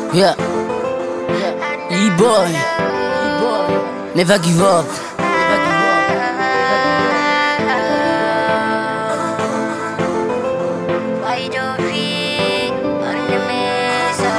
Yeah. E-boy. Never give up. Why you don't fit on the mesa?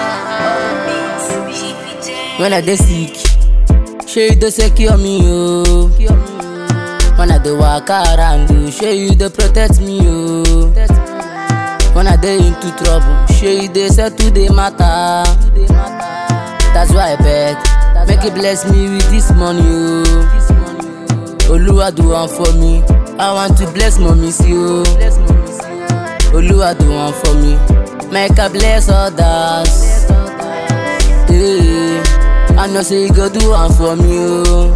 When I dey sick, shey you dey secure me oh. When I dey waka around you, shey you dey protect me oh. When I dey into trouble, shey you dey settle the matter. That's why I beg, make you bless me with this money oh. Oluwa do one for me, I want to bless mommy see oh. Oluwa do one for me, make I bless others. Hey, I know say you go do one for me, oh.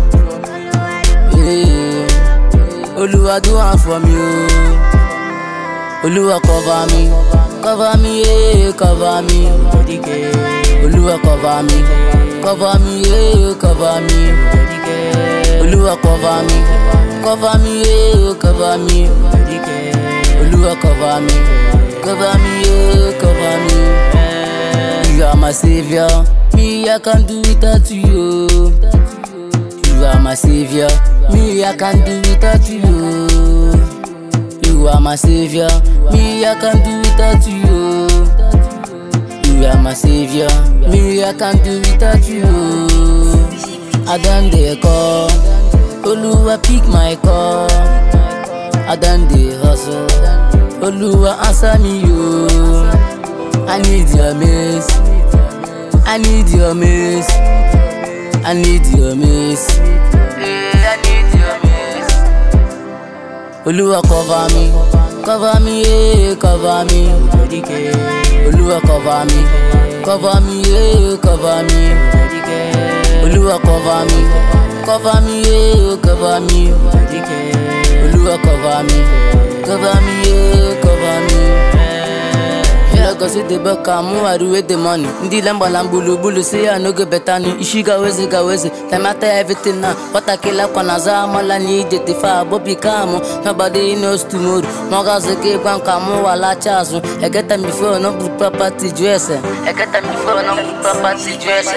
Hey, Oluwa do one for me, oh. Oluwa cover me, cover me, yeah, cover me. Oluwa cover me, cover me, yeah, cover me. Oluwa cover me, cover me, yeah, cover me. Oluwa cover me, cover me, yeah, cover me. You are my savior, me I can do without you. You are my savior, me I can do without you. You are my savior, me I can do without you. You are my savior, me I can do without you. I done the call, Oluwa pick my call. I done the hustle, Oluwa answer me you. I need your miss, I need your miss, I need your miss. I need your miss. Oluwa cover me, cover me, yeah, cover me. Oluwa cover me, cover me, yeah, cover me. Oluwa cover me, cover me, yeah, cover me. Oluwa cover me, cover me, yeah, cover me. Yeah, cause it the back I'm with the money. Ndi lamba lambulu bulu say I no go better ni. Ishiga wezi ga wezi. Time after everything now. What I kill up on aza mala ni jeti fa bobi kamo. Nobody knows tomorrow. Moga zeke kwan kamo wala chasu. I get them before no put property dress. I get them before no put property dress.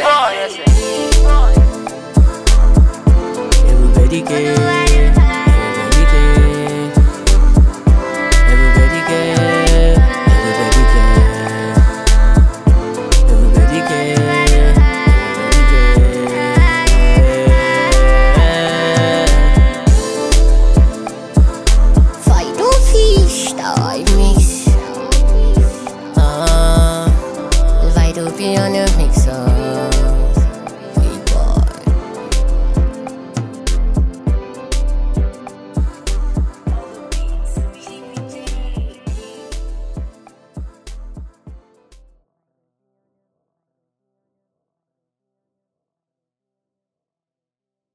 Everybody care, everybody care, everybody care, everybody care, everybody care, everybody care. Fido fish, I miss. Ah, Fido be on the mixer.